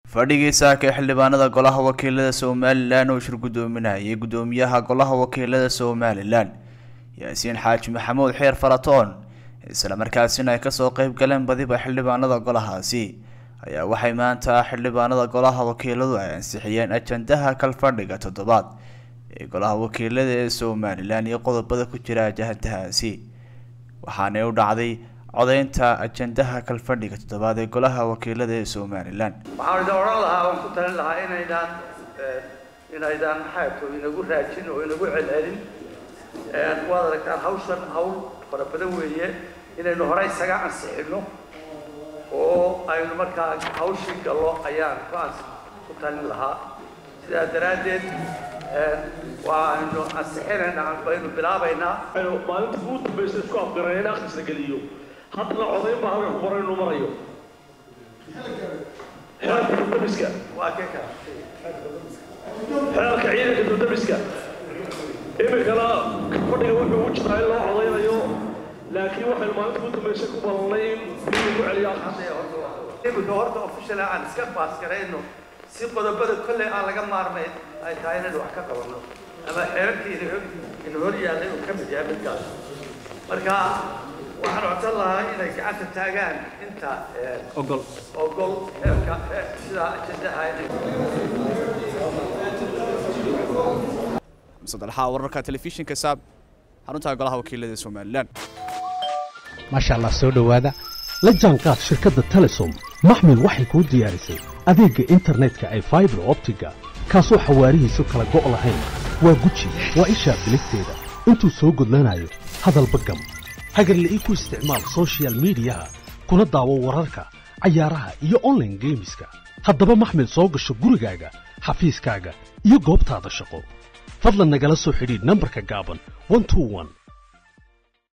fadhigii saaka ee xildhibaanada golaha wakiilada somalilan oo shir guddoominayay guddoomiyaha golaha wakiilada somalilan yaasiin xaaji maxamuud xeer faratoon islamarkaasina ay kasoo qeyb galeen badiba xildhibaanada golahaasi ayaa waxay maanta xildhibaanada golaha wakiiladu ay ansixiyeen ajandaha kalfadhiga toddobaad ee golaha wakiilada ee somalilan iyo qodobada ku jira ajandahaasi waxaanay u dhacday codeynta ajandaha kalfadhiga toddobaad ee golaha wakiilada ee somalilan waxaan idin odhan lahaa waan ku talin lahaa inaydaan inaydaan maxaayto inagu raajin oo inagu celcelin waad aragtaan hawshan hawl fara badan weeye inaynu hore isaga ansixino oo aynu markaa hawshii gallo ayaan kuaas ku talin lahaa sidaa daraaddeed waaynu ansixinaynaa baynu bilaabaynaa maalinta ugu dambaysa isku afgaran in akhrisla geliyo haddana codayn baa halka ku qoran inuu marayo xeerka dudamiska waa kee kala xeerka ciidanka dudamiska iminkana fadhiga wuxuu u jiraa in loo codaynayo laakiin waxaynu maalinta ugu dambaysa ku ballanay in lagu celiyo iminka horta official aan iska baas garayno si qodobada kolley aan laga maarmayn ay tahay inaynu wax ka qabanno ama xeerarkii ina hor yaallay uu ka mid yahay midkaas marka waxaan codsan lahaa inay gacanta taagaan inta ogol ogol xeerka sidaa ajandaha inay sadalxaa wararka telefishinka saab xarunta golaha wakiilada ee somalilan maasha allah soo dhowaada la jaanqaad shirkadda telesom maxmil waxay kuu diyaarisay adeegga internetka ay faibar optiga kaasoo xawaarihiisu kala go' lahayn waa guji waa ishaa biligteeda intuu soo gudlanayo hadalba gam hagarla'ii ku isticmaal sochial midiyaha kuna daawo wararka cayaaraha iyo onlaine geemiska haddaba maxmil soo gasho gurigaaga xafiiskaaga iyo goobtaada shaqo fadlan nagala soo xidhiidh nambarka gaaban